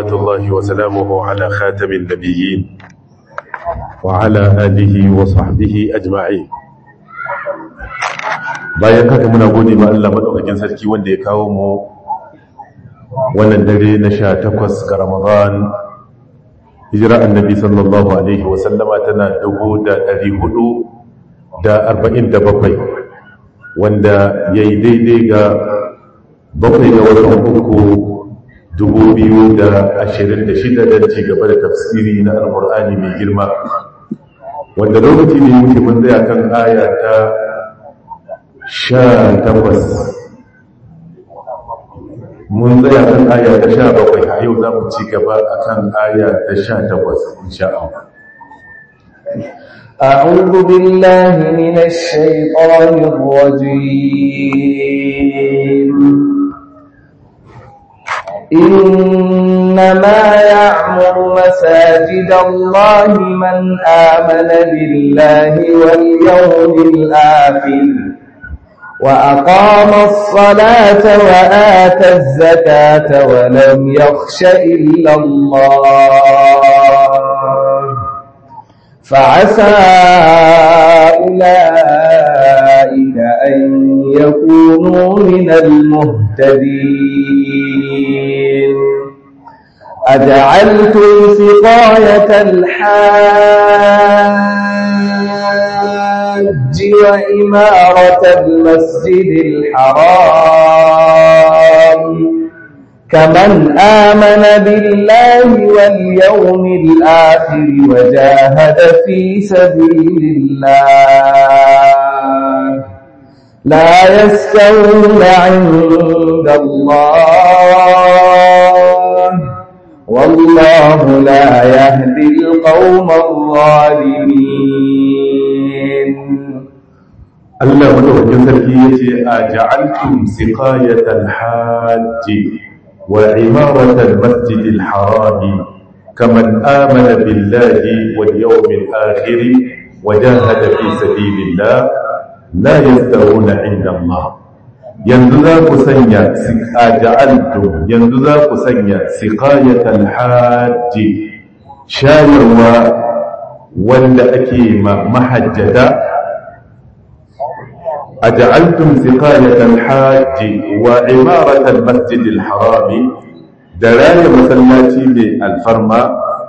صلوات الله وسلامه على خاتم النبيين وعلى آله وصحبه أجمعين bayan haka muna gode ma Allah madaukakin sarki wanda ya kawo mu wannan dare na 18 ga Ramadan hijira annabi sallallahu alaihi wa sallama tana 1447 wanda yayi daidai ga bakwai ga watan uku 2026 don ci gaba da tafsiri na alkur'ani mai girma wanda lokaci ne wuce mun tsaya kan aya ta sha takwas mun tsaya kan aya ta sha bakwai a yau za mu ci gaba a kan aya ta sha takwas insha Allah أعوذ بالله من الشيطان الرجيم إنما يعمر مساجد الله من آمن بالله واليوم الآخر وأقام الصلاة وآتى الزكاة ولم يخش إلا الله فعسى أولئك أن يكونوا من المهتدين أجعلتم سقاية الحاج وإمارة المسجد الحرام كمن آمن بالله واليوم الآخر وجاهد في سبيل الله لا يستوون عند الله والله لا يهدي القوم الظالمين Allah madaukakin sarki yace a ja'altum siqayatal hajji وعمارة المسجد الحرام كمن آمن بالله واليوم الآخر وجاهد في سبيل الله لا يستوون عند الله yanzu za ku sanya a ja'altu yanzu za ku sanya siqayatal hajji shayarwa wanda ake ma mahajjata أجعلتم سقاية الحاج وعمارة المسجد الحرام دلالة مسلاتي بالفرما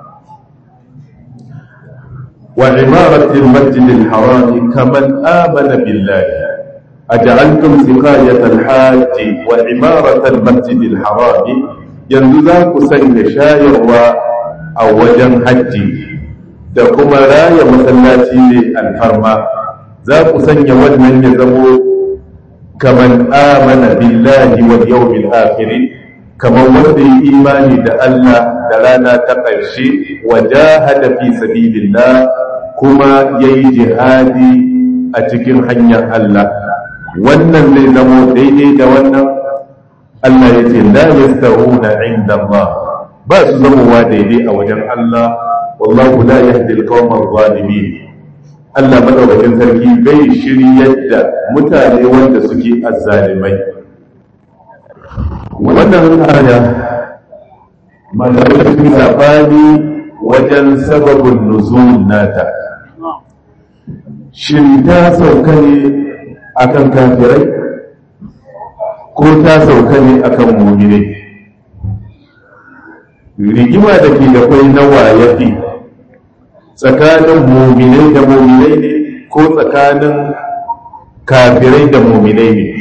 وعمارة المسجد الحرام كمن آمن بالله أجعلتم سقاية الحاج وعمارة المسجد الحرام ينزاك سن شاير أو وجن حجي دكما راية مسلاتي بالفرما za ku sanya wannan ya zamo kaman amana billahi wal yawmil akhir kaman wanda ya imani da Allah da rana ta ƙarshe wa jahada fi sabilillah kuma yayi jihadi a cikin hanyar Allah wannan zai zamo daidai da wannan Allah ya ce la yastawuna inda Allah ba su zamowa daidai a wajen Allah wallahu la yahdi al-qawma adh-dhalimin Allah madaukakin sarki bai shiryar da mutane wanda suke azzalimai wannan aya malamai sun sabani wajen sababin nuzul nata shin ta sauka ne akan kafirai ko ta sauka ne akan mu'minai rigima da ke da kwai nawa yafi tsakanin muminai da muminai ne ko tsakanin kafirai da muminai ne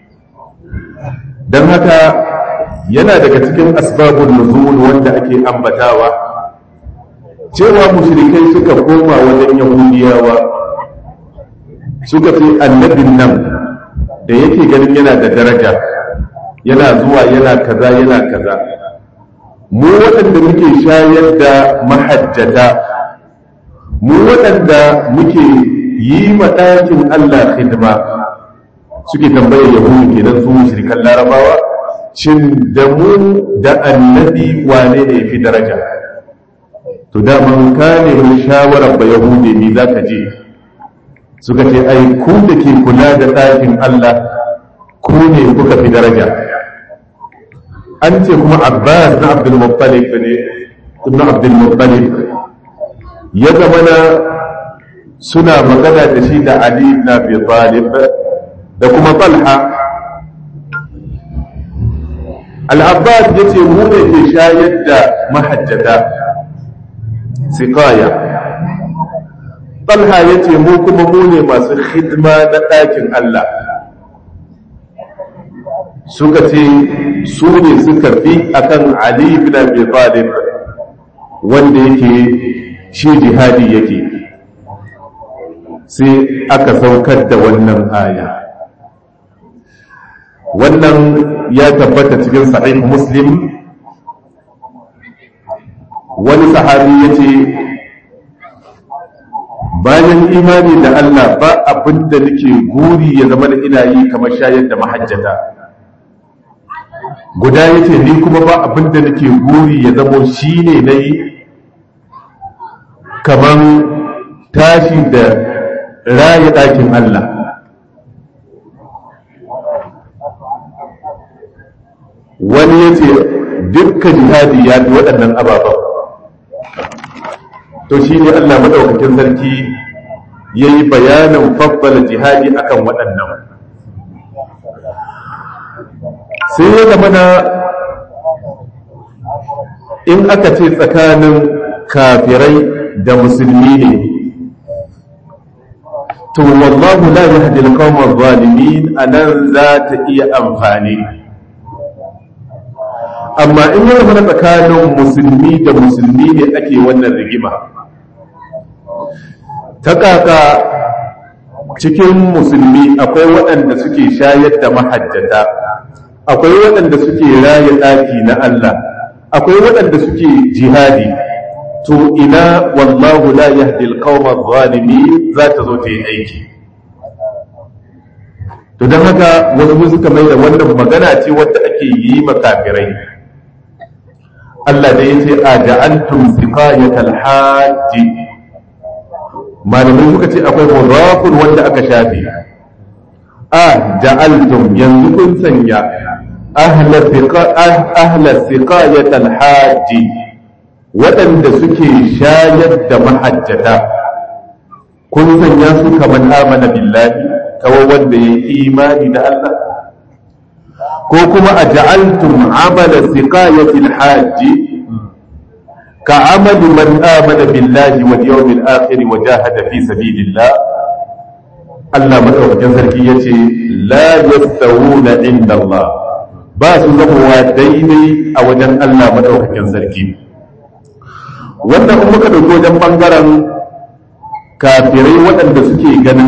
don haka yana daga cikin asbabun nuzul wanda ake ambatawa cewa mushrikai suka koma wajen yahudiyawa suka ce annabin nan da yake ganin yana da daraja yana zuwa yana kaza yana kaza mu waɗanda muke shayar da mahajjata mu waɗanda muke yi ma ɗakin Allah hidima suke tambayar yahudu kenan su shirkan larabawa shin da mu da annabi wane ne fi daraja to da man ka nemi shawarar ba yahudi ne za ka je suka ce ai ku da ke kula da ɗakin Allah ku ne kuka fi daraja an ce kuma abbas na abdulmuttalib ne ibn abdulmuttalib ya zama na suna magana da shi da ali ibn abi talib da kuma talha al-abbas ya ce mu ne ke shayar da mahajjata siqaya talha ya ce mu kuma mu ne masu hidima na ɗakin allah suka ce su ne suka fi akan Ali bin Abi Talib wanda yake shi jihadi yake sai aka saukar da wannan aya wannan ya tabbata cikin sahih muslim wani sahabi ya ce bayan imani da Allah ba abin da nake guri ya zama da ina yi kamar shayar da mahajjata guda ya ce ni kuma ba abin da nake guri ya zamo shi ne na yi kamar tashi da raya ɗakin Allah wani ya ce dukkan jihadi ya fi waɗannan ababen to shi ne Allah maɗaukakin sarki ya yi bayanin fabbala jihadi akan waɗannan sai ya zama na in aka ce tsakanin kafirai da musulmi ne to wallahu la yahdi al-qawma adh-dhalimin anan za ta iya amfani amma in ya zama tsakanin musulmi da musulmi ne ake wannan rigima ta kaka cikin musulmi akwai waɗanda suke shayar da mahajjata akwai waɗanda suke raya ɗaki na Allah akwai waɗanda suke jihadi to ina wallahu la yahdi alqawma adh-dhalimin za ta zo ta yi aiki to don haka wasu suka mai da wannan magana ce wadda ake yi makafirai Allah da yace a ja'altum siqayatal hajji malamai suka ce akwai mudafun wanda aka shafe a ja'altum yanzu kun sanya ahla siqayatal hajji waɗanda suke shayar da mahajjata kun sanya su kamar amana billahi kawai wanda ya imani da Allah ko kuma a ja'altum amala siqayatil hajji ka amali man amana billahi wal yawmil akhir wa jahada fi sabilillah Allah madaukakin sarki yace la yastawuna inda Allah ba su zamowa daidai a wajen Allah madaukakin sarki wannan kuma muka dauki wajen bangaren kafirai waɗanda suke ganin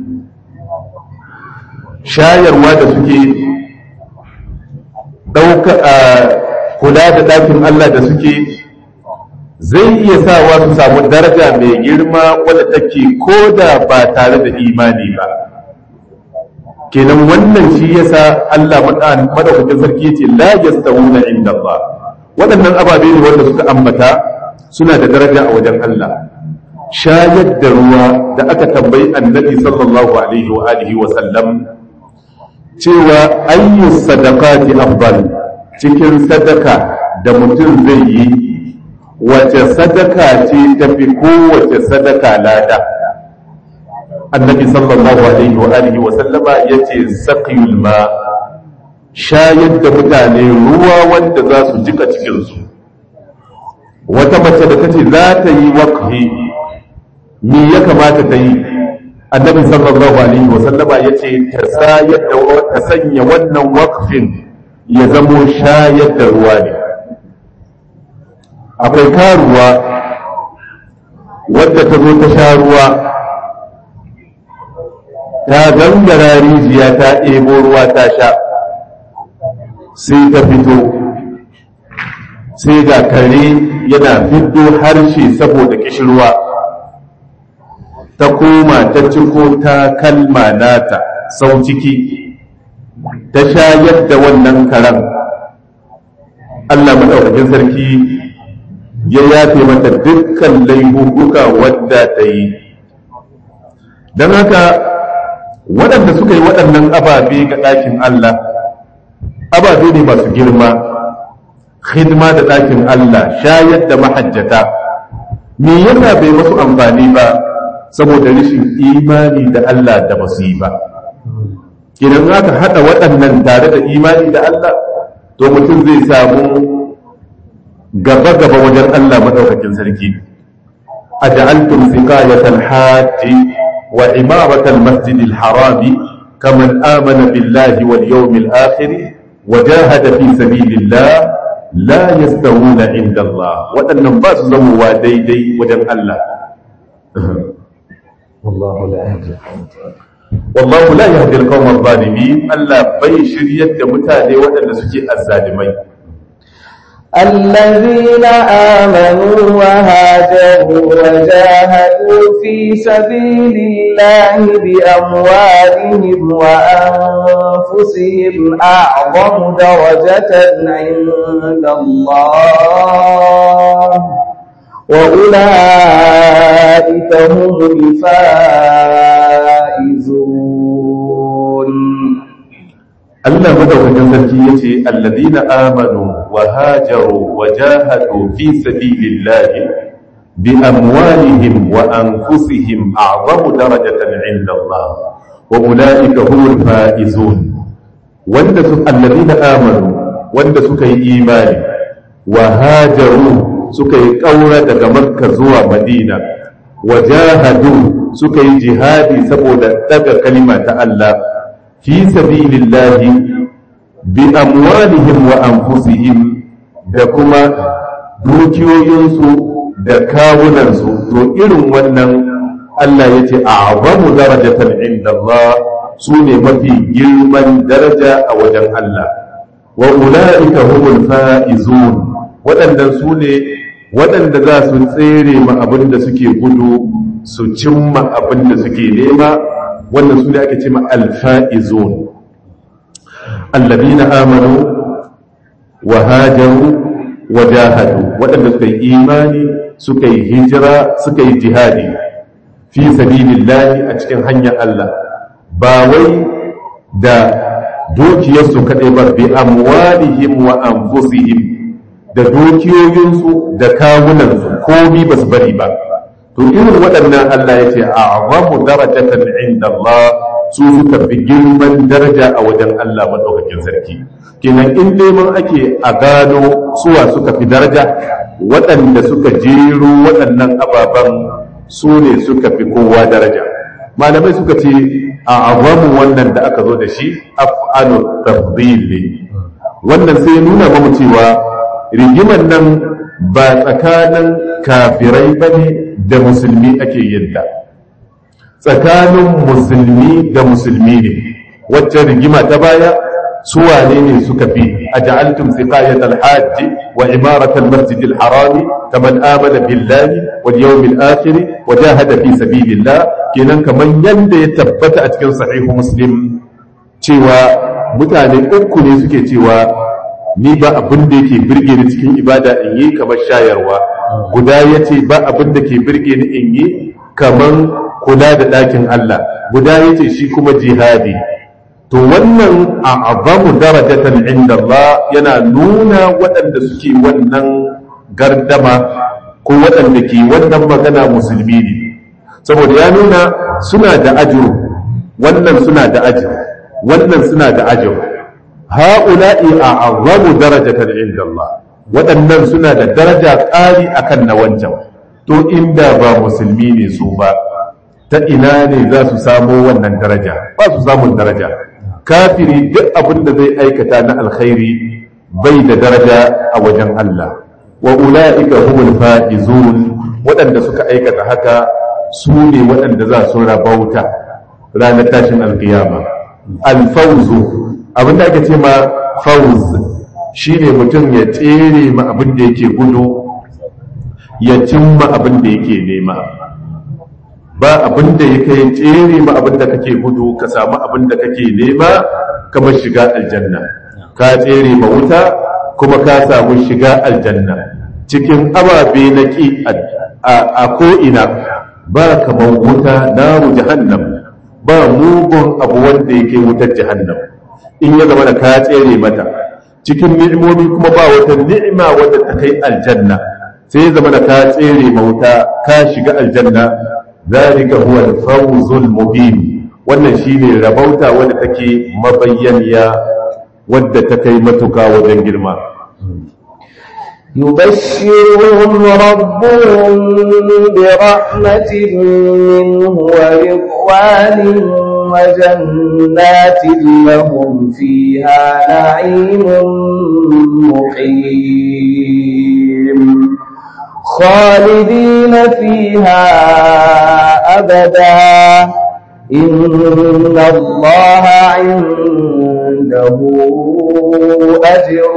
shayarwa da suke ɗauka a kula da ɗakin Allah da suke zai iya sawa su samu daraja mai girma wadda take ko da ba tare da imani ba kenan wannan shi yasa Allah madaukakin sarki yace la yastawuna inda Allah waɗannan ababe ne wanda suka ambata suna da daraja a wajen Allah shayar da ruwa da aka tambayi annabi sallallahu alaihi wa alihi wa sallam cewa ayyu sadaqati afdal cikin sadaka da mutum zai yi wace sadaka ce tafi kowace sadaka lada annabi sallallahu alaihi wa alihi wa sallama yace saqiyul ma shayar da mutane ruwa wanda za su jika cikin su wata mace da tace za ta yi waqfi me ya kamata ta yi annabi sallallahu alaihi wa sallama yace ta sayar da ta sanya wannan waqfin ya zamo shayar da ruwa ne akwai karuwa wadda ta zo ta sha ruwa ta gangara rijiya ta ɗebo ruwa ta sha sai ta fito sai ga kare yana fiddo harshe saboda kishirwa ta koma ta ciko ta kalma nata sau ciki ta shayar da wannan karen Allah maɗaukakin sarki ya yafe mata dukkan laifuka wadda ta yi don haka waɗanda suka yi waɗannan ababe ga ɗakin Allah ababe ne masu girma khidma da ɗakin Allah shayar da mahajjata me yana bai masu amfani ba saboda rashin imani da Allah da basu yi ba idan aka haɗa waɗannan tare da imani da Allah to mutum zai samu gaba-gaba wajen Allah maɗaukakin sarki a ja'altum siqayatal hajji wa imaratal masjidil harami kaman amana billahi wal yawmil akhir wa jahada fi sabilillah la yastawuna inda Allah waɗannan ba su zamowa daidai wajen Allah والله لا يهدي wallahu la yahdi al-qawma adh-dhalimin Allah bai shiryar da mutane waɗanda suke azzalimai الذين آمنوا وهاجروا وجاهدوا في سبيل الله بأموالهم وأنفسهم أعظم درجة عند الله وأولئك هم الفائزون Allah madaukakin sarki yace alladhina amanu wa hajaru wa jahadu fi sabilillahi bi amwalihim wa anfusihim a'zamu darajatan 'inda Allah wa ulaika humul faizun wanda su alladhina amanu wanda suka yi imani wa hajaru suka yi kaura daga Makka zuwa Madina wa jahadu suka yi jihadi saboda daga kalima ta Allah fi sabilillahi bi amwalihim wa anfusihim da kuma dukiyoyinsu da kawunansu to irin wannan Allah ya ce a'zamu darajatan inda Allah su ne mafi girman daraja a wajen Allah wa ula'ika humul fa'izun waɗannan su ne waɗanda za su tsere ma abin da suke gudu su cimma abin da suke nema wannan su ne ake ce ma alfa'izun allabina amanu wa hajaru wa jahadu waɗanda suka yi imani suka yi hijira suka yi jihadi fi sabilillahi a cikin hanyar Allah ba wai da dukiyarsu kaɗai ba bi amwalihim wa anfusihim da dukiyoyinsu da kawunansu komi ba su bari ba to irin waɗannan Allah ya ce a azamu darajatan inda Allah su suka fi girman daraja a wajen Allah maɗaukakin sarki kenan in neman ake a gano suwa suka fi daraja waɗanda suka jero waɗannan ababen su ne suka fi kowa daraja malamai suka ce a azamu wannan da aka zo da shi af'alu tafdhil ne wannan sai nuna mamu cewa rigimar nan ba tsakanin kafirai ba ne da musulmi ake yin ta tsakanin musulmi da musulmi ne wacce rigima ta baya su wane ne suka fi a ja'altum siqayat al-hajj wa imarat al-masjid al-haram kaman amana billahi wal yawmil akhir wa jahada fi sabilillah kenan kaman yanda ya tabbata a cikin sahihu muslim cewa mutane uku ne suke cewa ni ba abin da yake birge ni cikin ibada in yi kamar shayarwa guda ya ce ba abin da ke birge ni in yi kamar kula da ɗakin Allah guda ya ce shi kuma jihadi to wannan a azamu darajatan inda Allah yana nuna waɗanda suke wannan gardama ko waɗanda ke wannan magana musulmi ne saboda ya nuna suna da ajiru wannan suna da ajiru wannan suna da ajiru ha'ula'i a azamu darajatan inda Allah waɗannan suna da daraja ƙari akan na wancan to inda ba musulmi ne su ba ta ina ne za su samo wannan daraja ba su samun daraja kafiri duk abin da zai aikata na alkhairi bai da daraja a wajen Allah wa ula'ika humul faizun waɗanda suka aikata haka su ne waɗanda za su rabauta ranar tashin alkiyama alfauzu abin da ake ce ma fauz shine mutum ya tsere ma abin da yake gudu ya cimma abin da yake nema ba abin da ya kai tsere ma abin da kake gudu ka samu abin da kake nema kamar shiga aljanna ka tsere ma wuta kuma ka samu shiga aljanna cikin ababe na ki a ko'ina ba kamar wuta naru jahannam ba mugun abu wanda yake wutar jahannam in ya zama da ka tsere mata cikin ni'imomi kuma ba wata ni'ima wadda ta kai aljanna sai ya zama da ka tsere mauta ka shiga aljanna zalika huwa al-fawzul mubin wannan shine rabauta wadda take mabayyaniya wadda ta kai matuka wajen girma يبشرهم ربهم برحمة منه ورضوان وجنات لهم فيها نعيم مقيم خالدين فيها أبدا إن الله عنده أجر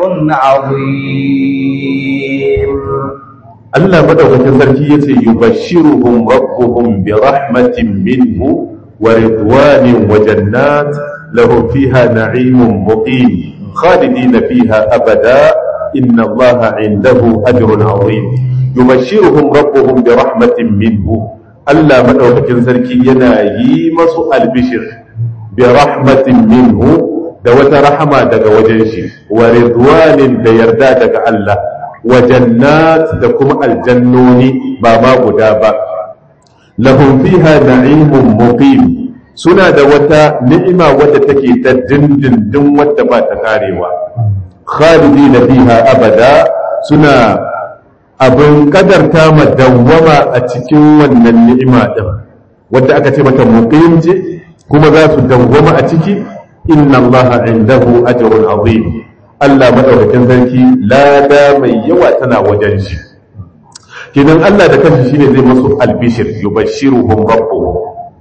عظيم Allah madaukakin sarki yace yubashshiruhum rabbuhum bi rahmatin minhu wa ridwanin wa jannat lahum fiha na'imun muqim khalidina fiha abada inna Allaha 'indahu ajrun 'azim yubashshiruhum rabbuhum bi rahmatin minhu Allah madaukakin sarki yana yi masu albishir bi rahmatin minhu da wata rahama daga wajen shi wa ridwanin da yarda daga Allah wa jannat da kuma aljannoni ba ma guda ba lahum fiha na'imun muqim suna da wata ni'ima wadda take ta dindindin wadda ba ta karewa khalidina fiha abada suna abin kadarta ma dawwama a cikin wannan ni'ima din wadda aka ce mata muqim ce kuma za su dawwama a ciki inna allaha indahu ajrun azim Allah madaukakin sarki lada mai yawa tana wajen shi kidan Allah da kanshi shine zai masu albishir yubashshiruhum rabbuhum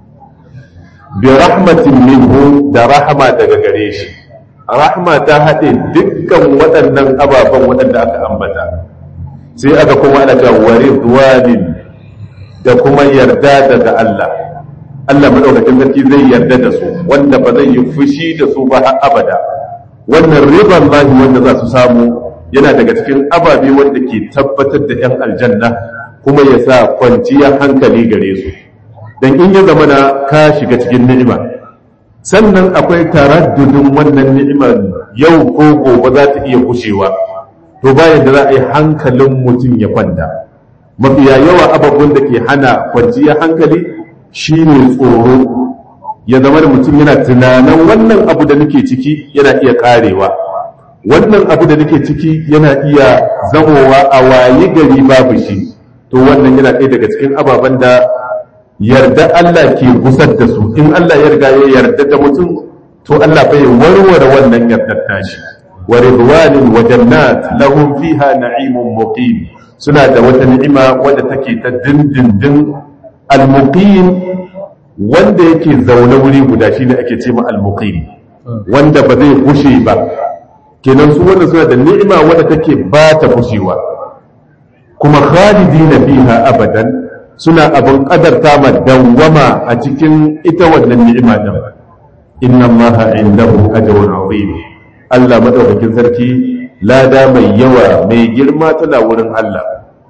bi rahmatin minhu da rahama daga gare shi rahma ta haɗe dukkan waɗannan ababen waɗanda aka ambata sai aka kuma ana cewa waridwanin da kuma yarda daga Allah Allah madaukakin sarki zai yarda da su wanda ba zai yi fushi da su ba har abada wannan riban lahi wanda za su samu yana daga cikin ababe wanda ke tabbatar da 'yan aljanna kuma ya sa kwanciyar hankali gare su don in ya zama na ka shiga cikin ni'ima sannan akwai taraddudin wannan ni'imar yau ko gobe za ta iya kushewa to bayan da za a yi hankalin mutum ya kwanta mafiya yawa ababen da ke hana kwanciyar hankali shine tsoro ya zama da mutum yana tunanin wannan abu da nake ciki yana iya karewa wannan abu da nake ciki yana iya zamowa a wayi gari babu shi to wannan yana ɗaya daga cikin ababen da yarda Allah ke gusar da su in Allah ya riga ya yarda da mutum to Allah bai warware wannan yardar tashi wa ridwanin wa jannat lahum fiha na'imun muqim suna da wata ni'ima wadda take ta dindindin al-muqim wanda yake zaune wuri guda shine ake ce ma al-muqim wanda ba zai gushe ba kenan su wanda suna da ni'ima wadda take ba ta gushewa kuma khalidina fiha abadan suna abin kadarta ma dawwama a cikin ita wannan ni'ima din inna allaha indahu ajrun azim Allah madaukakin sarki lada mai yawa mai girma tana wurin Allah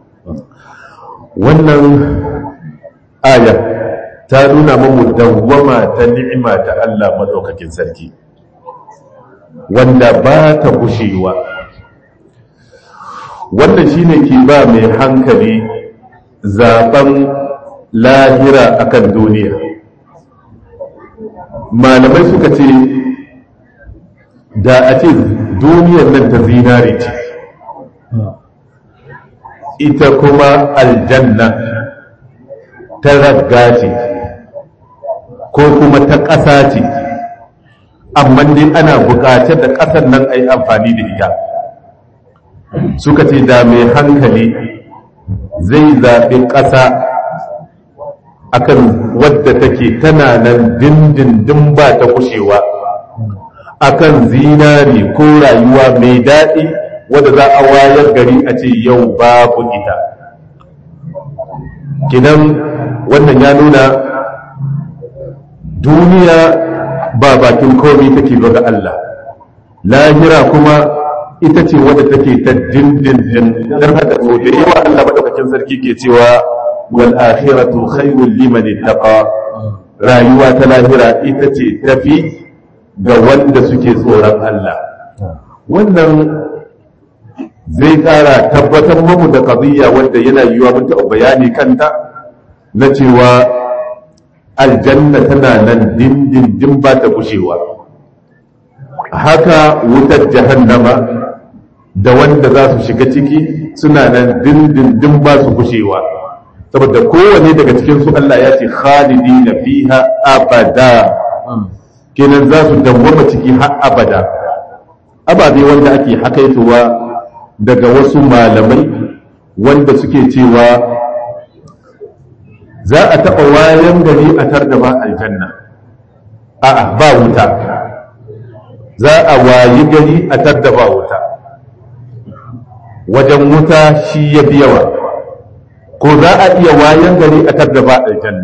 wannan aya ta nuna mamu dawwama ta ni'ima ta Allah madaukakin sarki wanda ba ta gushewa wannan shine ke ba mai hankali zaben lahira akan duniya malamai suka ce da a ce duniyar nan ta zinare ce ita kuma aljanna ta ragga ce ko kuma ta ƙasa ce amma dai ana buƙatar da ƙasar nan a yi amfani da ita suka ce da mai hankali zai zaɓi ƙasa akan wadda take tana nan dindindin ba ta kushewa akan zinari ko rayuwa mai daɗi wadda za a wayar gari a ce yau babu ita kinan wannan ya nuna duniya ba bakin komi take ba ga Allah lahira kuma ita ce wadda take ta dindindin don haka so da yawa Allah madaukakin sarki ke cewa wal akhiratu khairul liman ittaqa rayuwa ta lahira ita ce tafi ga wanda suke tsoron Allah wannan zai ƙara tabbatar mamu da ƙaziyya wanda yana yiwuwa mun taɓa bayani kanta na cewa aljanna tana nan dindindin ba ta gushewa haka wutar jahannama da wanda za su shiga ciki suna nan dindindin ba su gushewa saboda kowane daga cikinsu Allah ya ce khalidi na fiha abada kenan za su dawwama ciki har abada ababe wanda ake hakaitowa daga wasu malamai wanda suke cewa za a taɓa wayan gari a tar da ba aljanna a'a ba wuta za a wayi gari a tar da ba wuta wajen wuta shi ya fi yawa ko za a iya wayan gari a tar da ba aljanna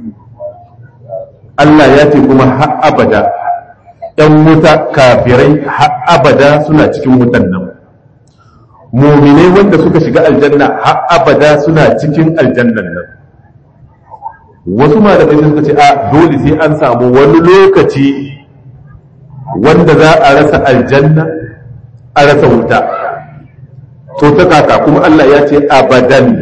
Allah ya ce kuma har abada ‘yan wuta kafirai har abada suna cikin wutan nan muminai wanda suka shiga aljanna har abada suna cikin aljannan nan wasu malamai suka ce a dole sai an samu wani lokaci wanda za a rasa aljanna a rasa wuta to ta kaka kuma Allah ya ce abadan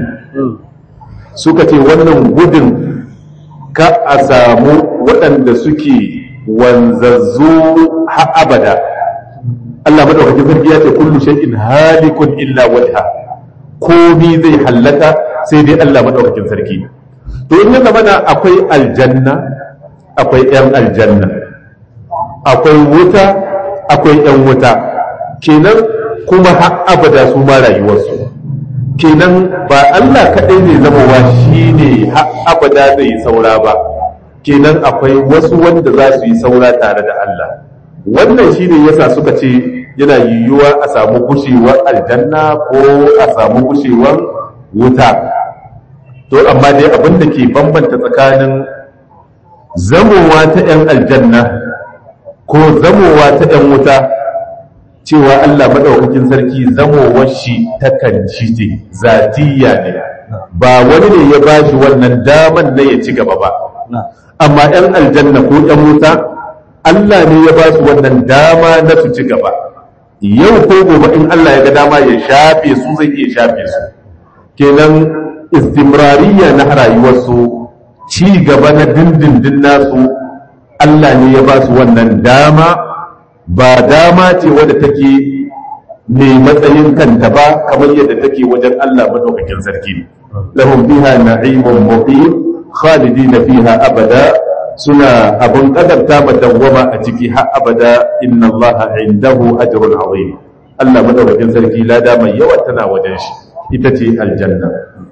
suka ce wannan gudun ka a samu waɗanda suke wanzazzu har abada Allah madaukakin sarki ya ce kullu shay'in halikun illa wajha komi zai hallaka sai dai Allah madaukakin sarki to in ya zamana akwai aljanna akwai yan aljanna akwai wuta akwai yan wuta kenan kuma har abada su ma rayuwarsu kenan ba Allah kaɗai ne zamowa shi ne har abada zai yi saura ba kenan akwai wasu wanda za su yi saura tare da Allah wannan shi ne yasa suka ce yana yiwuwa a samu gushewar aljanna ko a samu gushewar wuta to amma dai abin da ke bambanta tsakanin zamowa ta 'yan aljanna ko zamowa ta 'yan wuta cewa Allah maɗaukakin sarki zamowar shi takan shi ce zatiya ne ba wani ne ya ba shi wannan daman na ya ci gaba ba amma 'yan aljanna ko 'yan wuta Allah ne ya ba su wannan dama na su ci gaba yau ko gobe in Allah ya ga dama ya shafe su zai iya shafe su kenan istimrariya na rayuwarsu ci gaba na dindindin nasu Allah ne ya ba su wannan dama ba dama ce wadda take mai matsayin kanta ba kamar yadda take wajen Allah madaukakin sarki lahum fiha na'imun muqim khalidina fiha abada suna abun kadarta madawwama a ciki har abada inna Allah indahu ajrun azim Allah madaukakin sarki lada mai yawa tana wajen shi ita ce aljanna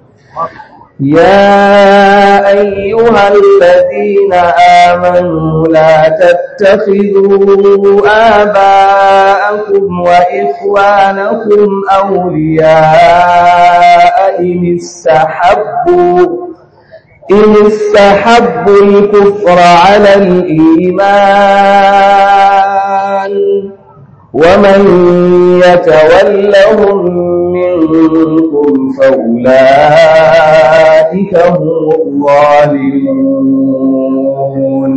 يا أيها الذين آمنوا لا تتخذوا آباءكم وإخوانكم أولياء إن استحبوا إن استحبوا الكفر على الإيمان ومن يتولهم منكم فأولئك هم الظالمون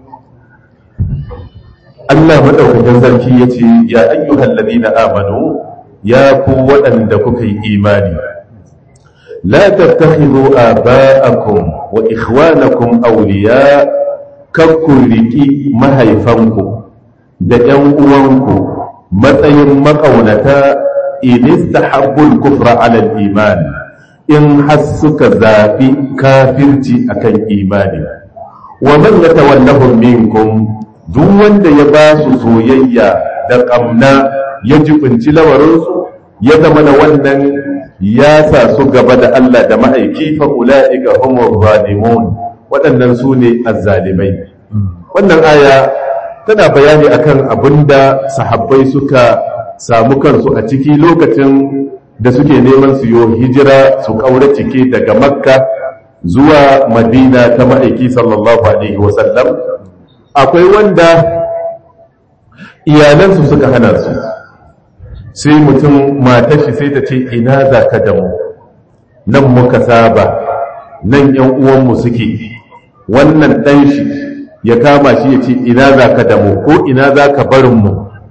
Allah madaukakin sarki yace ya ayyuhal ladina amanu ya ku waɗanda kuka yi imani la tattakhidhu aba'akum wa ikhwanakum awliya kakku riki mahaifanku da ƴan uwanku matsayin makaunata in istahabbul kufra ala al-iman in har suka zabi kafirci akan imani wa man yatawallahum minkum duk wanda ya ba su soyayya da ƙamna ya jibinci lamarinsu ya zama da wannan ya sa su gaba da Allah da ma'aiki fa ula'ika humur zalimun waɗannan su ne azzalimai wannan aya tana bayani akan abinda sahabbai suka samu kansu a ciki lokacin da suke neman su yo hijira su ƙaura cike daga makka zuwa madina ta ma'aiki sallallahu alaihi wasallam akwai wanda iyalansu suka hana su sai mutum matashi sai ta ce ina za ka damu nan muka saba nan yan uwanmu suke wannan ɗan shi ya kama shi ya ce ina za ka damu ko ina za ka barinmu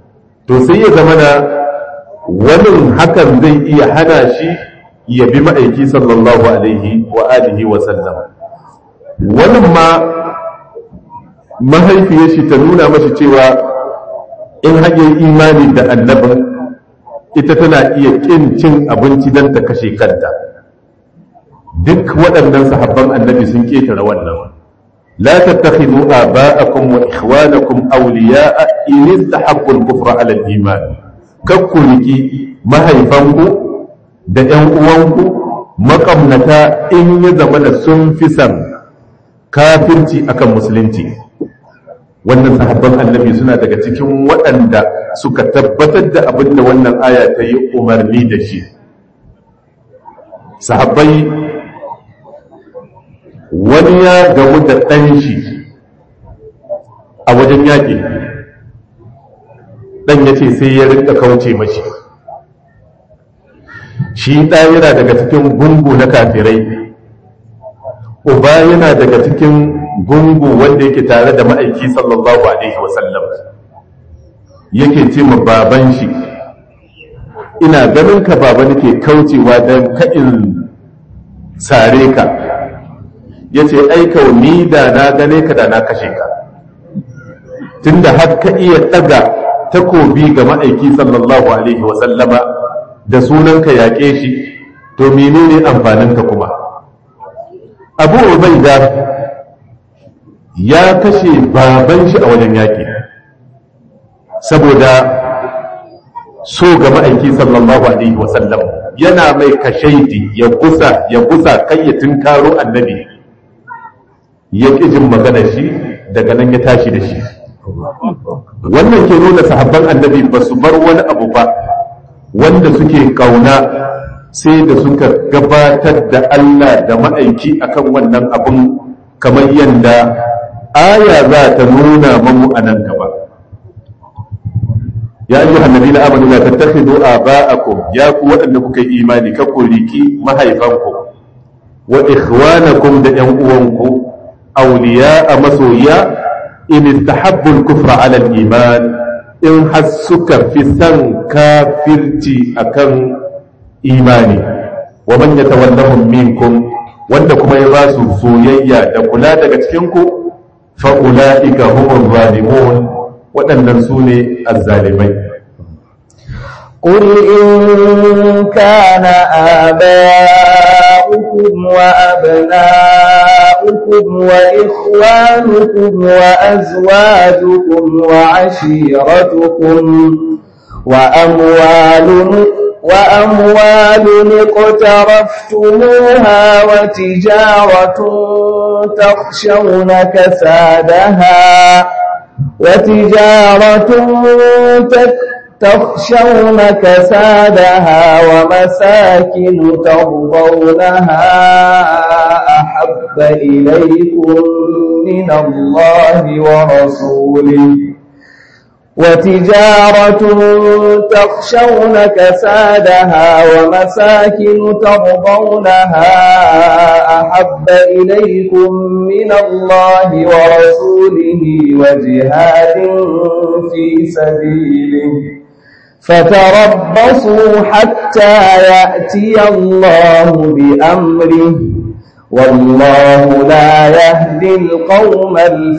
to sai ya zama na wani hakan zai iya hana shi ya bi ma'aiki sallallahu alaihi wa alihi wa sallam wani ma mahaifiyar shi ta nuna mashi cewa in hanyar imani da annabin ita tana iya ƙin cin abinci don ta kashe kanta duk waɗannan sahabban annabi sun ƙetare wannan la tattakhidhu aba'akum wa ikhwanakum awliya'a in istahabbu al-kufra 'ala al-iman kakkuliki mahaifanku da ƴan uwanku makamnata in ya zama da sun fi san kafirci akan musulunci wannan sahabban annabi suna daga cikin waɗanda suka tabbatar da abin da wannan aya ta yi umarni da shi sahabbai wani ya gamu da ɗan shi a wajen yaƙi ɗan ya ce sai ya rinka kauce mashi shi ɗa yana daga cikin gungu na kafirai uba yana daga cikin gungu wanda yake tare da ma'aiki sallallahu alaihi wasallam yake ce ma baban shi ina ganin ka baba nake kaucewa don ka'in sare ka ya ce aika ni da na gane ka da na kashe ka tunda har ka iya ɗaga takobi ga ma'aiki sallallahu alaihi wasallama da sunanka yaƙe shi to menene amfaninka kuma abu ubaida ya kashe baban shi a wajen yaƙi saboda so ga ma'aiki sallallahu alaihi wasallam yana mai kashaidi ya gusa ya gusa kai ya tunkaro annabi ya ƙi jin magana shi daga nan ya tashi da shi wannan ke nuna sahabban annabi ba su bar wani abu ba wanda suke kauna sai da suka gabatar da Allah da ma'aiki akan wannan abun kamar yadda aya za ta nuna mamu a nan gaba ya yi hannabi na amini la tattakhidu aba'akum ya ku waɗanda kuka yi imani ka kuliki mahaifanku wa ikhwanakum da ƴan uwanku awliya a masoya in istahabbu al-kufra 'ala al-iman in har suka fi san kafirci akan imani wa man yatawallahum minkum wanda kuma ya ba su soyayya da kula daga cikin ku fa ulaika humur zalimun waɗannan su ne azzalimai قل إن كان آباؤكم وأبناؤكم وإخوانكم وأزواجكم وعشيرتكم وأموال وأموال اقترفتموها وتجارة تخشون كسادها وتجارة تخشون كسادها ومساكن ترضونها أحب إليكم من الله ورسوله وتجارة تخشون كسادها ومساكن ترضونها أحب إليكم من الله ورسوله وجهاد في سبيله فتربصوا حتى يأتي الله بأمره والله لا يهدي القوم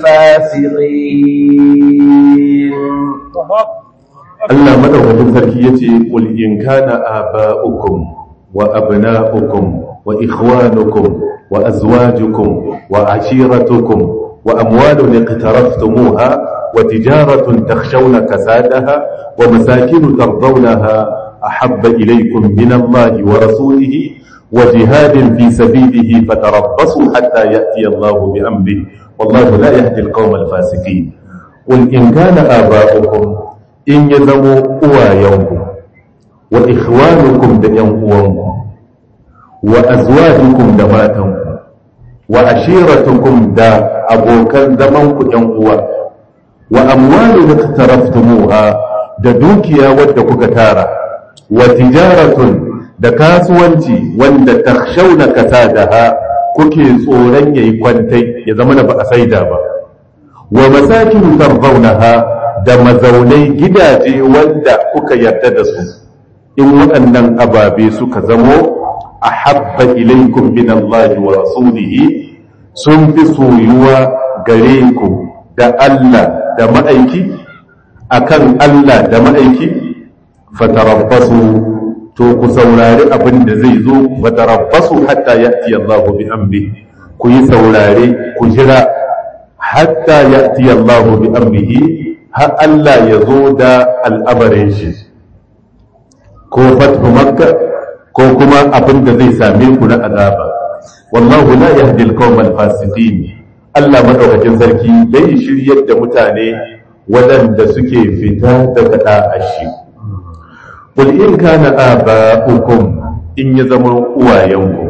الفاسقين Allah madaukakin sarki yace qul in kana aba'ukum wa abna'ukum wa ikhwanukum wa azwajukum wa ashiratukum wa amwalun iqtaraftumuha wa tijaratun takhshawna kasadaha wa masakin tardawnaha ahabba ilaykum min Allah wa rasulihi wa jihadin fi sabilihi fatarabbasu hatta ya'ti Allah bi amrihi wallahu la yahdi al-qawma al-fasiqin qul in kana aba'ukum in ya zamo uwayenku wa ikhwanukum da ‘yan uwanku wa azwajukum da matanku wa ashiratukum da abokan zamanku ‘yan uwa wa amwalu da taraftumuha da dukiya wadda kuka tara wa tijaratun da kasuwanci wanda takhshawna kasadaha kuke tsoron yayi kwantai ya zama na ba a saida ba wa masakin tardawnaha da mazaunai gidaje wanda kuka yarda da su in waɗannan ababe suka zamo a habba ilaikum min Allah wa rasulihi sun fi soyuwa gare ku da Allah da ma'aiki akan Allah da ma'aiki fatarabbasu to ku saurari abin da zai zo fatarabbasu hatta ya'ti Allah bi amri ku yi saurare ku jira hatta ya'ti Allah bi amrihi har Allah ya zo da al'abarin shi ko fathu makka ko kuma abin da zai same ku na azaba wallahu la yahdi al-qawma al-fasiqin Allah madaukakin sarki bai shiryar da mutane waɗanda suke fita daga da'ashi qul in kana aba'ukum in ya zama uwayenku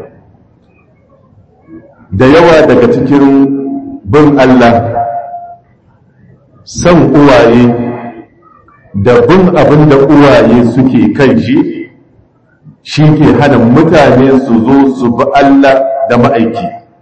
da yawa daga cikin bin Allah san uwaye da bin abin da uwaye suke kan shi shi ke hana mutane su zo su bi Allah da ma'aiki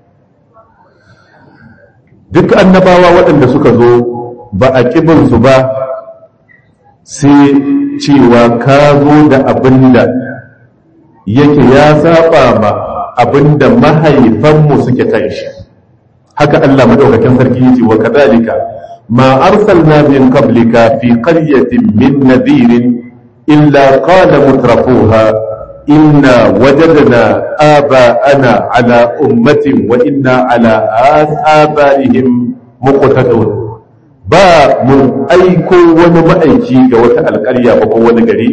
duk annabawa waɗanda suka zo ba a ƙibinsu ba sai cewa ka zo da abin da yake ya saba ma abin da mahaifanmu suke kan shi haka Allah madaukakin sarki yace wa kadhalika ma arsalna min qablika fi qaryatin min nadhirin illa qala mutrafuha إنا وجدنا آباءنا على أمة وإنا على آبائهم مقتدون ba mun aiko wani ma'aiki ga wata alƙarya ba ko wani gari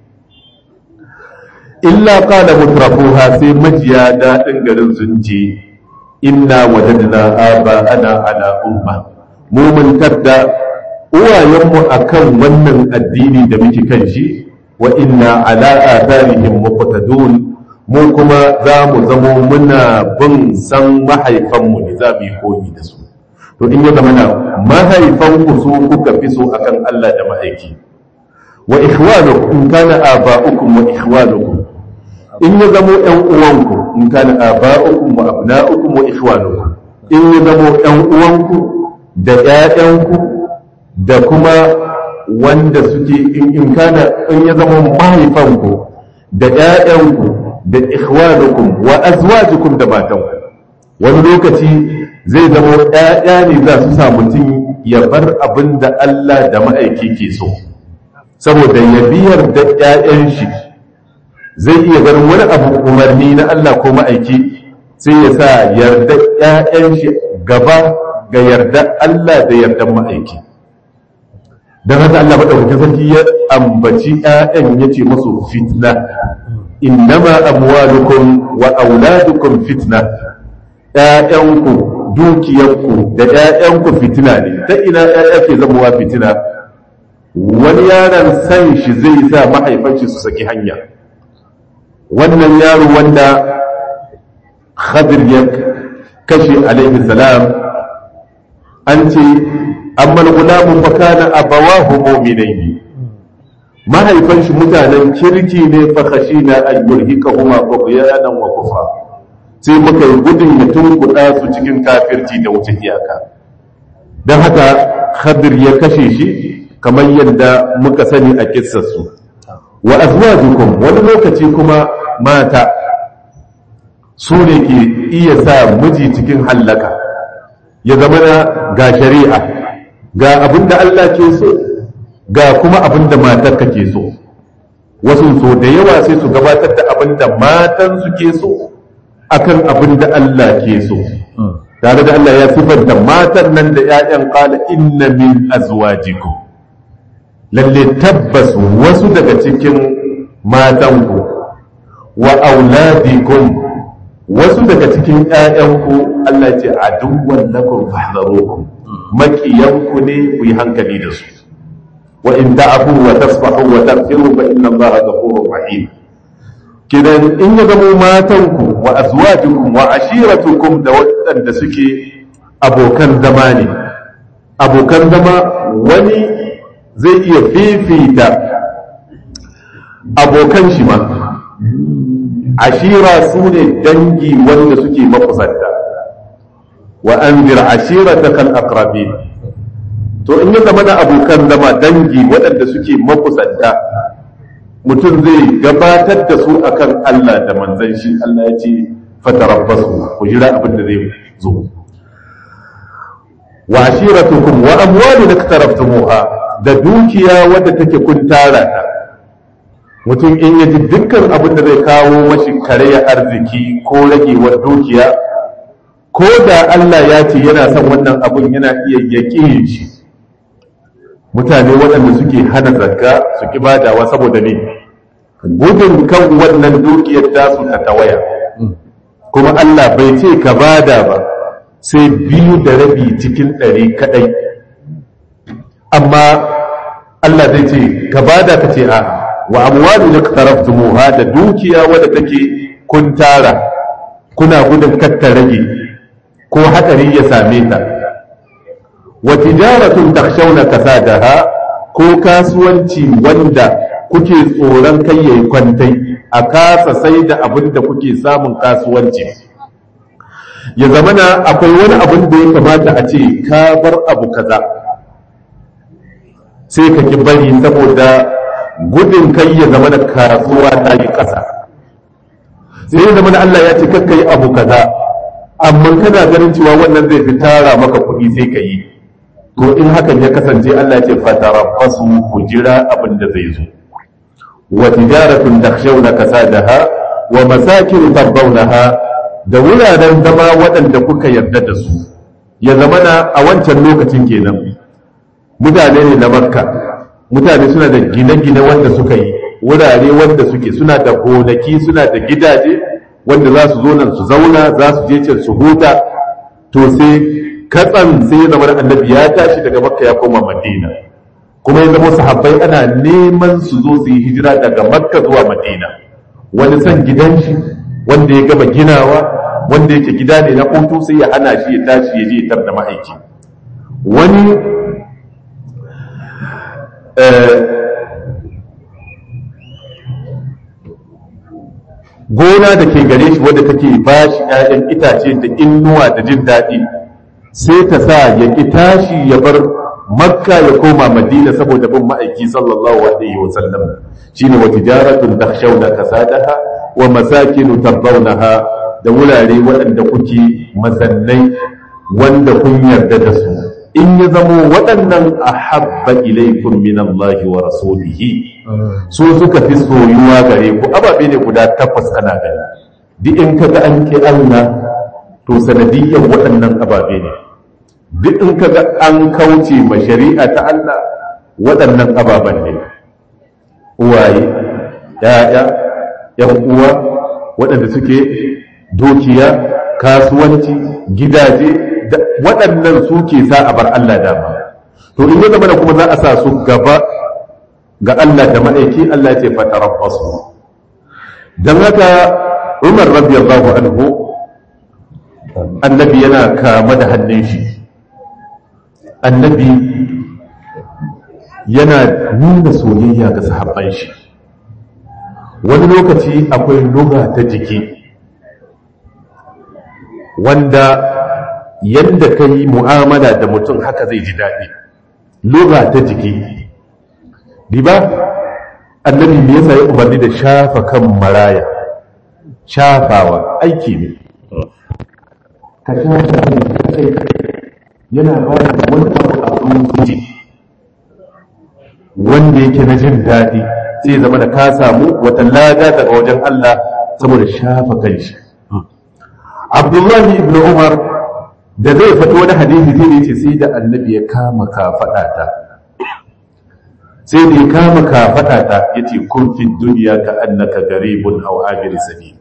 illa qala mutrafuha sai majiya daɗin garin sun ce inna wajadna aba ana ala umma mu mun tadda uwayenmu akan wannan addini da muke kan shi wa inna ala atharihim muqtadun mu kuma za mu zamo muna bin san mahaifanmu ne za mu yi koyi da su to in ya zama na mahaifanku su kuka fi so akan Allah da ma'aiki wa ikhwanukum in kana aba'ukum wa ikhwanukum in ya zamo ƴan uwanku in kana aba'ukum wa abna'ukum wa ikhwanukum in ya zamo ƴan uwanku da ƴaƴanku da kuma wanda suke in kana in ya zama mahaifanku da ƴaƴanku da ikhwanukum wa azwajukum da matanku wani lokaci zai zama ƴaƴa ne za su sa mutum ya bar abin da Allah da ma'aiki ke so saboda ya biyar da ƴaƴan shi zai iya ganin wani abu umarni na Allah ko ma'aiki sai ya sa yarda ƴaƴan shi gaba ga yarda Allah da yardan ma'aiki don haka Allah maɗaukakin sarki ya ambaci ‘ya'yan ya ce masu fitna innama amwalukum wa auladukum fitna ‘ya'yanku dukiyarku da ‘ya'yanku fitina ne ta ina ‘ya'ya ke zamowa fitina wani yaron san shi zai sa mahaifanci su saki hanya wannan yaro wanda khadir ya kashe alaihi salam an ce amma gulamun fakana abawahu mu'minaini mahaifan shi mutanen kirki ne fa khashina an yurhikahuma tughyanan wa kufra sai muka yi gudun ya tunkuɗa su cikin kafirci da wuce iyaka don haka khadir ya kashe shi kamar yadda muka sani a kissarsu wa azwajukum wani lokaci kuma mata su ne ke iya sa miji cikin hallaka ya zama na ga shari'a ga abin da Allah ke so ga kuma abin da matar ke so wasu so da yawa sai su gabatar da abin da matan su ke so akan abin da Allah ke so tare da Allah ya sifanta matan nan da 'ya'yan qala inna min azwajikum lalle tabbas wasu daga cikin matanku wa auladikum wasu daga cikin ‘ya'yanku Allah ce a dukwan lakon fahzarokum makiyanku ne ku yi hankali da su wa in ta'afu wa tasfahu wa taghfiru fa inna Allaha ghafurur rahim kidan in ya zama matanku wa azwajukum wa ashiratukum da waɗanda suke abokan zama ne abokan zama wani zai iya fifita abokan shi ma ashira su ne dangi wanda suke makusanta wa an bir ashira ta kan akrabin to in ya zama na abokan zama dangi waɗanda suke makusanta mutum zai gabatar da su akan Allah da manzan shi Allah ya ce fatarabbasu ku jira abin da zai zo wa ashiratukum wa amwalun iktaraftumuha da dukiya wadda take kun tara ta mutum in yaji dukkan abin da zai kawo mashi karya arziki ko ragewar dukiya ko da Allah ya ce yana son wannan abin yana iya yaƙi shi mutane waɗanda suke hana zakka su ki badawa saboda ne gudun kan wannan dukiyar tasu ta tawaya kuma Allah bai ce ka bada ba sai biyu da rabi cikin ɗari kaɗai amma Allah zai ce ka bada ka ce a wa amwalu iqtaraftumuha da dukiya wadda take kun tara kuna gudun katta rage ko hatsari ya same ta wa tijaratun takhshawna kasadaha ko kasuwanci wanda kuke tsoron kai yayi kwantai a kasa sai da abin da kuke samun kasuwanci ya zamana akwai wani abin da ya kamata a ce ka bar abu kaza sai ka ki bari saboda gudun kai ya zama da kasuwa ta yi ƙasa sai ya zama da Allah ya ce kakka yi abu kaza amma kana ganin cewa wannan zai fi tara maka kuɗi sai ka yi to in hakan ya kasance Allah ya ce fatarabbasu ku jira abin da zai zo wa tijaratun takhshawna kasadaha wa masakin tardawnaha da wuraren zama waɗanda kuka yarda da su ya zamana a wancan lokacin kenan mutane ne na makka mutane suna da gine-gine wanda suka yi wurare wanda suke suna da gonaki suna da gidaje wanda za su zo nan su zauna za su je can su huta to sai katsan sai ya zama annabi ya tashi daga makka ya koma madina kuma ya zama sahabbai ana neman su zo su yi hijira daga makka zuwa madina wani san gidan shi wanda ya gama ginawa wanda yake gida ne na hutu sai ya hana shi ya tashi ya je ya tar da ma'aiki wani gona da ke gare shi wadda take ba shi ‘ya'yan itace da innuwa da jin daɗi sai ta sa ya ƙi tashi ya bar makka ya koma madina saboda bin ma'aiki sallallahu alaihi wa sallam shine wa tijaratun takhshawna kasadaha wa masakinu tardawnaha da wurare waɗanda kuke masannai wanda kun yarda da su in ya zamo waɗannan ahabba ilaikum min Allah wa rasulihi su suka fi soyuwa gare ku ababe ne guda takwas kana gani duk in kaga an ki Allah to sanadiyyar waɗannan ababe ne duk in kaga an kauce ma shari'a ta Allah waɗannan ababen ne uwaye ya'ya yan uwa waɗanda suke dukiya kasuwanci gidaje waɗannan su ke sa a bar Allah dama to in ya zama da kuma za a sa su gaba ga Allah da ma'aiki Allah ce fatarabbasu don haka Umar radiyallahu anhu annabi yana kama da hannun shi annabi yana nuna soyayya ga sahabban shi wani lokaci akwai luga ta jiki wanda yadda ka yi mu'amala da mutum haka zai ji daɗi luga ta jiki riba annabi me yasa ya umarni da shafa kan maraya shafawa aiki ne ka shafa kai yana ba da wani abu a zuci wanda yake na jin daɗi sai zama da ka samu wata lada daga wajen Allah saboda shafa kan shi Abdullahi ibn Umar da zai faɗi wani hadisi sai da yace sai da annabi ya kama kafaɗata sai da ya kama kafaɗata yace kun fi duniya ka annaka garibun aw abir sabil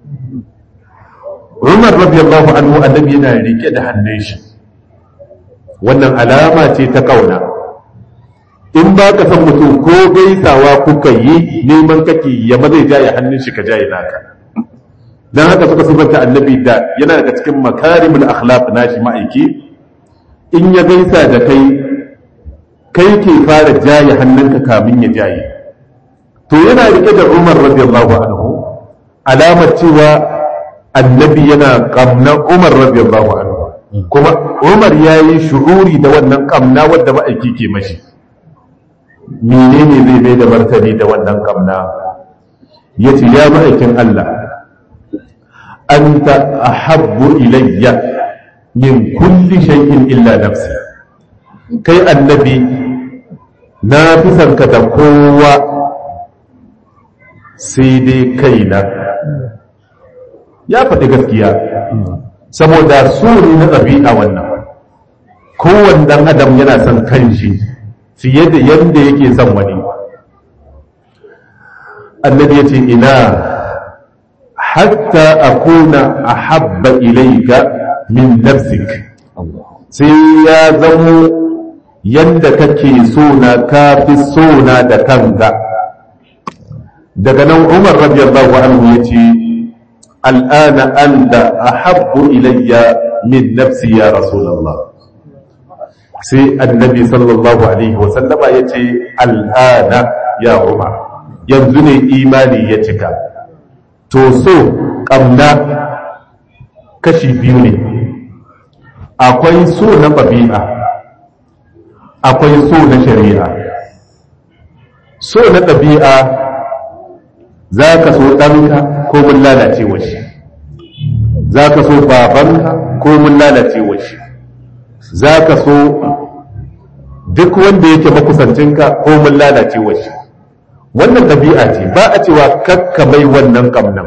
Umar radiyallahu anhu annabi yana rike da hannun shi wannan alama ce ta kauna in ba ka san mutum ko gaisawa kuka yi neman kake yamma zai jaye hannun shi ka jaye naka dan haka suka sifanta annabi da yana daga cikin makarimul akhlaq nashi ma'aiki in ya gaisa da kai kai ke fara jaye hannunka kamin ya jaye to yana rike da Umar radiyallahu anhu alamar cewa annabi yana kamna Umar radiyallahu anhu kuma umar ya yi shuhuri da wannan kamna wadda ma'aiki ke mashi menene zai mai da martani da wannan kamna ya ce ya ma'aikin Allah anta ahabbu ilayya min kulli shay'in illa nafsi kai annabi na fi son ka da kowa sai dai kaina ya faɗi gaskiya saboda su ne na ɗabi'a wannan kowane ɗan adam yana son kanshi fiye da yadda yake son wani annabi ya ce ina hatta akuna ahabba ilaika min nafsik sai ya zamo yanda kake so na kafi so na da kanka daga nan umar radiyallahu anhu ya ce al'ana anta ahabbu ilayya min nafsi ya rasulullah sai annabi sallallahu alaihi wasallama ya ce al'ana ya umar yanzu ne imani ya cika to so ƙamna kashi biyu ne akwai so na ɗabi'a akwai so na shari'a so na ɗabi'a za ka so ɗanka ko mun lalace shi za ka so babanka ko mun lalace shi za ka so duk wanda yake makusancinka ko mun lalace shi wannan ɗabi'a ce ba a cewa kakka mai wannan ƙamnan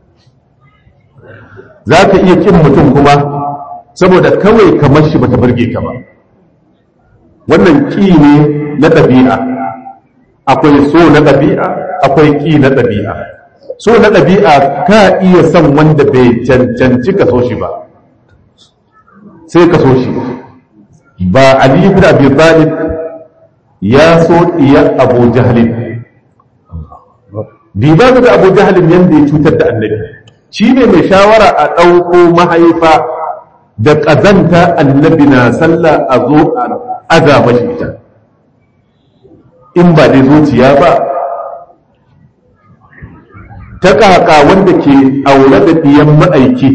za ka iya ƙin mutum kuma saboda kawai kamar shi bata burge ka ba wannan ƙi ne na ɗabi'a akwai so na ɗabi'a akwai ƙi na ɗabi'a so na ɗabi'a ka iya son wanda bai cancanci ka so shi ba sai ka so shi ba ali ibn abi talib ya so iya abu jahlin diba ga abu jahlin yanda ya cutar da annabi shi ne mai shawara a ɗauko mahaifa da ƙazanta annabi na sallah a zo a aza mashi ita in ba dai zuciya ba ta ƙaƙa wanda ke aure da ɗiyan ma'aiki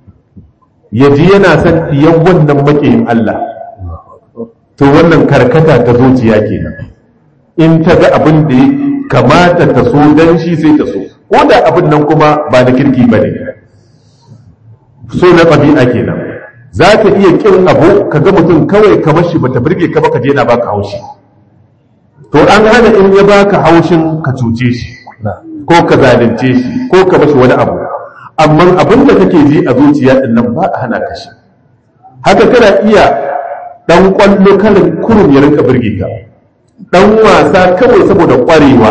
ya ji yana son ɗiyan wannan maƙiyin Allah to wannan karkata ta zuciya kenan in ta ga abin da ya kamata ta so don shi sai ta so ko da abin nan kuma ba na kirki ba ne so na ɗabi'a kenan za ka iya ƙin abu ka ga mutum kawai kamar shi bata birge ka ba ka je na baka haushi to an hana in ya baka haushin ka cuce shi ko ka zalunce shi ko ka bashi wani abu amma abin da kake ji a zuciya din nan ba a hana ka shi haka kana iya dan kwallo karin kurum ya rinka birge ka dan wasa kawai saboda kwarewa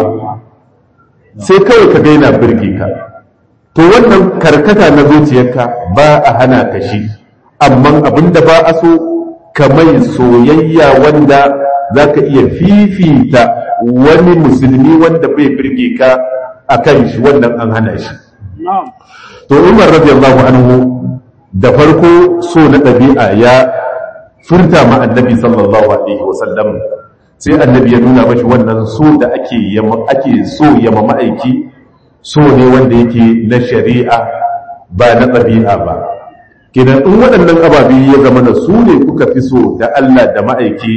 sai kawai ka daina birge ka to wannan karkata na zuciyarka ba a hana ka shi amma abin da ba a so ka mai soyayya wanda za ka iya fifita wani musulmi wanda bai birge ka a kan shi wannan an hana shi to umar radiyallahu anhu da farko so na ɗabi'a ya furta ma annabi sallallahu alaihi wasallam sai annabi ya nuna mashi wannan so da ake ake so ya ma ma'aiki so ne wanda yake na shari'a ba na ɗabi'a ba kidan in waɗannan ababi ya zama na su ne kuka fi so da Allah da ma'aiki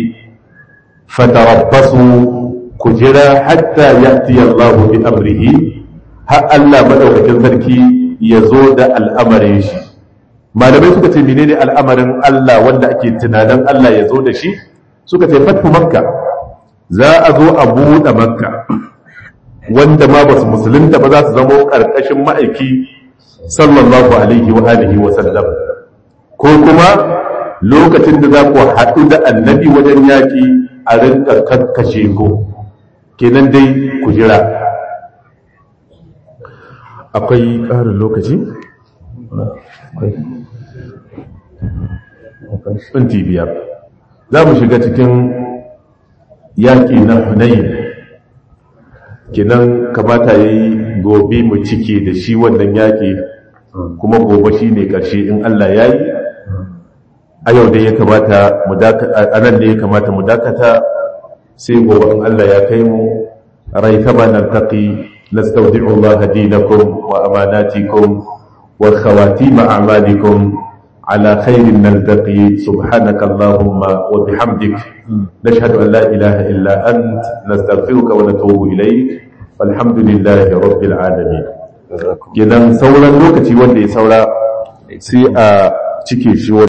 fatarabbasu ku jira hatta ya'ti Allah bi amrihi har Allah madaukakin sarki ya zo da al'amarin shi malamai suka ce menene al'amarin Allah wanda ake tunanin Allah ya zo da shi suka ce fatu makka za a zo a buɗe makka wanda ma ba su musulunta ba za su zama ƙarƙashin ma'aiki sallallahu alaihi wa alihi wa sallam ko kuma lokacin da za ku haɗu da annabi wajen yaƙi a rinka kakkashe ku kenan dai ku jira akwai ƙarin lokaci? minti biyar za mu shiga cikin yaƙi na hunayin kenan kamata ya yi gobe mu cike da shi wannan yaƙi kuma gobe shi ne ƙarshe in Allah ya yi a yau da ya kamata a nan da ya kamata mu dakata sai gobe in Allah ya kai mu rai kama nan taƙi nastaudi'u Allah dinakum wa amanatikum wa khawatim a'malikum على خير نلتقي سبحانك اللهم وبحمدك نشهد أن لا إله إلا أنت نستغفرك ونتوب إليك والحمد لله رب العالمين kenan sauran lokaci wanda ya saura sai a cike shi